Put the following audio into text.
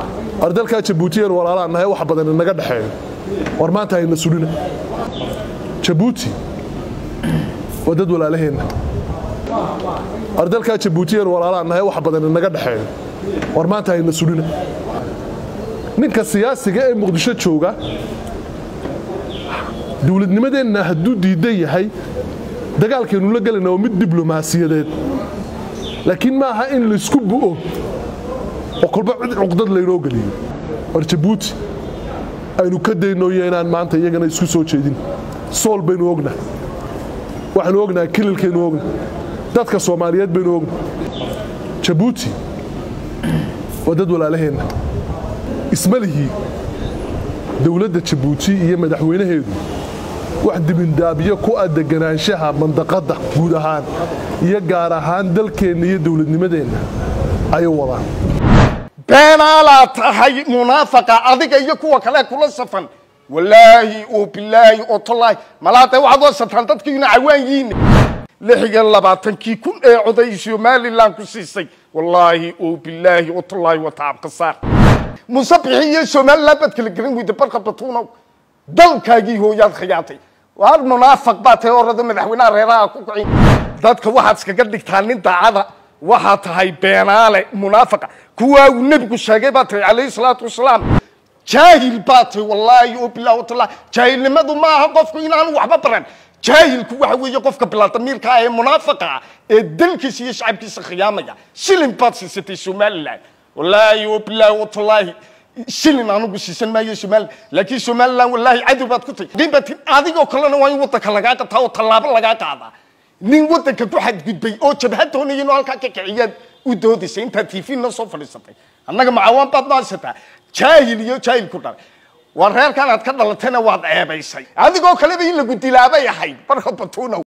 war dalkaa jabuutiyan walaalaan nahay wax badan inaga dhexeeyo war maanta hayna sulina jabuuti waa dad walaalaheenna war dalkaa jabuutiyan walaalaan nahay wax badan inaga dhexeeyo war maanta hayna sulina ninka siyaasiga ee muqdisho jooga dowladnimadeenna hadduu diidan yahay dagaalkaynu la gelayna waa mid diblomaasiyadeed laakiin ma aha in laysku bu'o oo kolba cid cuqdad laynoo geliyo war jabuuti aynu ka daynooyo inaan maanta iyagana isku soo jeedin sool baynu ognahay waxaynu ognahay kililkaynu ognahay dadka soomaaliyeed baynu ognahay jabuuti waa dad walaalaheenna ismalihii dowladda jabuuti iyo madaxweynaheedu wax dibindaabiyo ku ah deganaanshaha mandaqadda guud ahaan iyo gaar ahaan dalkeenna iyo dowladnimadeenna ayay wadaan beenaalaa tahay munaafaqa adiga iyo kuwa kale kula safan walaahi oo bilaahi oo tallaahi malaada waxaad wasataan dadkiina cawaan yihiin lix iyo labaatankii kun ee coday somalilan ku siisay wallaahi oo bilaahi oo tallaahi wa tacabka saar musabixi iyo somalilan baad kala gelin weyda barka batuunow dalkaagii hooyaad khiyaatay waar munaafaq baa tahay orada madaxweynaha reeraha ku kicin dadka waxaad iskaga dhigtaa nin daacada waxaa tahay beenaale munaafaqa kuwaa uu nebigu sheegay baa tahay calayhi salaatu wasalaam jaahil baa tahay wallaahi oo bilahi watallahi jaahilnimadu ma aha qofku inaanu waxba baran jaahilku waxa weeye qofka bilaadamiirka ah ee munaafaqa ah ee dalkiisa iyo shacabkiisa khiyaamaya shilin baad siisatay somalilan wallaahi oo bilahi watallahi shilin anugu siisan maayo somalilan laakiin somalilan wallaahi cadow baad ku tahay dibatin adigoo kalena waa in waddanka lagaa qataa oo tallaabo lagaa qaadaa nin waddanka ku xadgudbay oo jabhad doonaya inuu halkaa ka kiciyaad u doodaysa intaad tv noo soo fadhiisatay annaga macawaan baad noaysataa jaahil iyo jaahil ku dhalay waa reerkan aad ka dhalatayna waad ceebaysay adigoo kaleba in lagu dilaabay ahayd barka batuunow